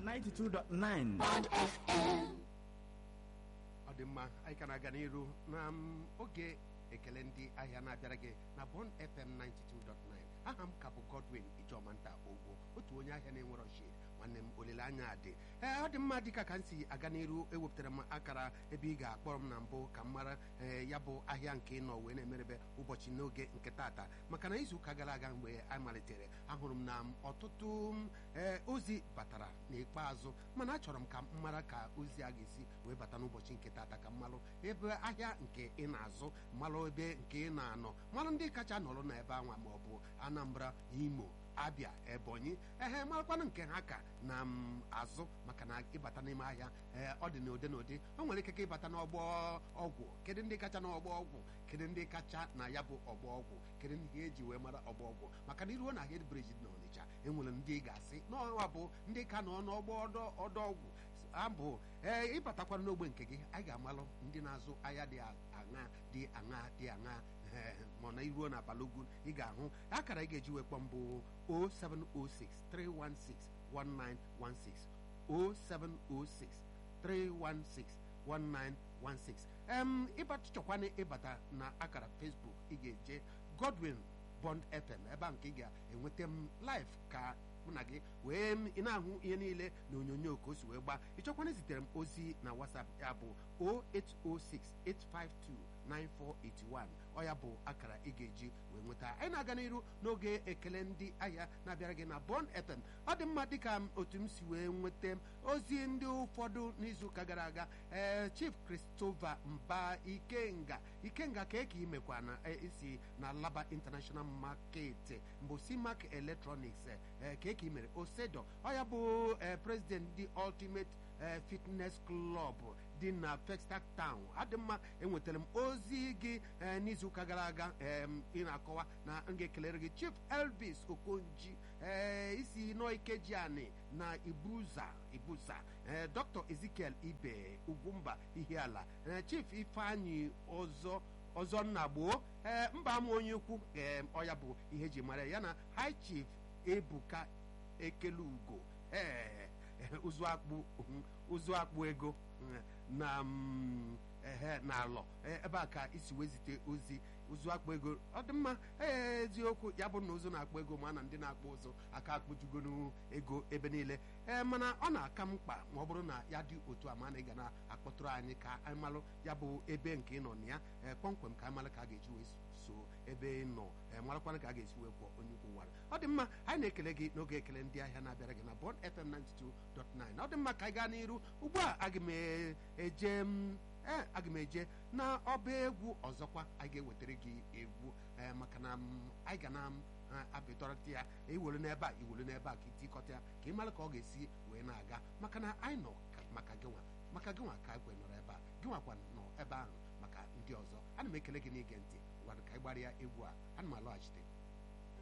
92.9 ọ dị mma anyị ka na-aga n'iru na m, oge ekele ndị ahịa na-abịara gị na Bond FM 92.9 aha m ka bụ Godwin Ijomanta Ogwo otu onye ahịa na-enwere shid nwanne m olileanya dị ee ọ dị mma dịka ka m si aga n'iru ewepụtara m akara ebe ị ga-akpọrọ m na mbụ ka m mara ee ya bụ ahịa nke ị nọ wee na-emerebe ụbọchị n'oge nke tata maka na izuụka gara aga mgbe a malitere ahụrụ m na m ọtụtụ m, ee ozi batara n'ikpeazụ mana achọrọ m ka m mara ka ozi a ga-esi wee bata n'ụbọchị nke tata ka m malụ ebe ahịa nke ị na-azụ malụ ebe nke ị na-anọ malụ ndị kacha nọrọ n'ebe anwa ma ọ bụ Anambra Imo abịa ebonyi ehe marakwanụ nke ha ka na m azụ maka na ịbata n'ime ahịa ee ọ dị n'ụdị n'ụdị o nwere ike ka ịbata n'ọgbọ ọgwụ kedu ndị kacha n'ọgbọ ọgwụ kedu ndị kacha na ya bụ ọgbọ ọgwụ kedu ndị eji wee mara ọgbọ ọgwụ maka na iruo na head bridge dị n'Ọnịcha enwere ndị ị ga-asị n'ọnwa bụ ndị ka nọ n'ọgbọ ọdọ ọdọ ọgwụ abụ ee ịbatakwara n'ogbe nke gị anyị ga-amalụ ndị na-azụ ahịa dị aṅa dị aṅa dị aṅa ee ma na iruo na balogun ị ga-ahụ akara ị ga-eji wee kpọọ mbụ 0706 316 1916 0706 316 1916 em ịbata chọkwana ịbata na akara Facebook ị ga-eje Godwin Bond FM ebe a nke ị ga-enweta m live ka mụ na gị wee m ị na-ahụ ihe niile na onyonyo ka o si wee gbaa ịchọkwana zitere m ozi na WhatsApp ya bụ 0806 852 9481 ọ ya bụ akara ị ga-eji wee nweta anyị na-aga n'iru n'oge ekele ndị ahịa na-abịara gị na Bond FM ọ dị mma dịka otu m si wee nweta ozi ndị ụfọdụ n'izuụka gara aga ee Chief Christopher Mba Ikenga Ikenga ka eke imekwa na isi na Laba International Market mbụ Simac Electronics ee ka eke imere Osedo ọ ya bụ president ndị Ultimate Fitness Club dị na Festac Town adị mma enwetara m ozi gị n'izuụka gara aga ị na-akọwa na m ga-ekelere gị Chief Elvis Okonji isi Noikejiani na Ibuza Ibusa Dr. Ezekiel Ibe Ugwumba Ihiala Chief Ifeanyi ọzọ ọzọ nna gboo ee mba ama onye ukwu ee ọya bụ ihe eji mara ya na High Chief Ebuka Ekelugo ee ụzụ akpụ ụzụ akpụ ego na ehe na alọ ebe a ka isi wee zite ozi ụzụ akpụ ego ọ dị mma ee eziokwu ya bụ na ụzụ na-akpụ ego ma na ndị na-akpụ ụzụ aka akpụjugoro ego ebe niile ee mana ọ na-aka mkpa ma ọ bụrụ na ya dị otu a ma na ị ga na-akpọtụrụ anyị ka anyị malụ ya bụ ebe nke ị nọ na ya ee kpọmkwem ka anyị malụ ka a ga-eji wee so ebe ị nọ ee marakwana ka a ga-esi wee kwụọ onye ukwu wara ọ dị mma anyị na-ekele gị n'oge ekele ndị ahịa na-abịara gị na Bond FM 92.9 ọ dị mma ka anyị gaa n'iru ugbu a aga m eje ee aga m eje na ọba egwu ọzọkwa anyị ga-ewetara gị egwu ee maka na anyị ga na abịdọrọta ya iwere n'ebe a iwere n'ebe a ka itikọta ya ka ị mara ka ọ ga-esi wee na-aga maka na anyị nọ maka gịnwa maka gịnwa ka anyị nọrọ ebe a gịnwakwa nọ ebe ahụ maka ndị ọzọ ana m ekele gị n'ige ntị gwara ka anyị gbara ya egwu a ana m alọghachite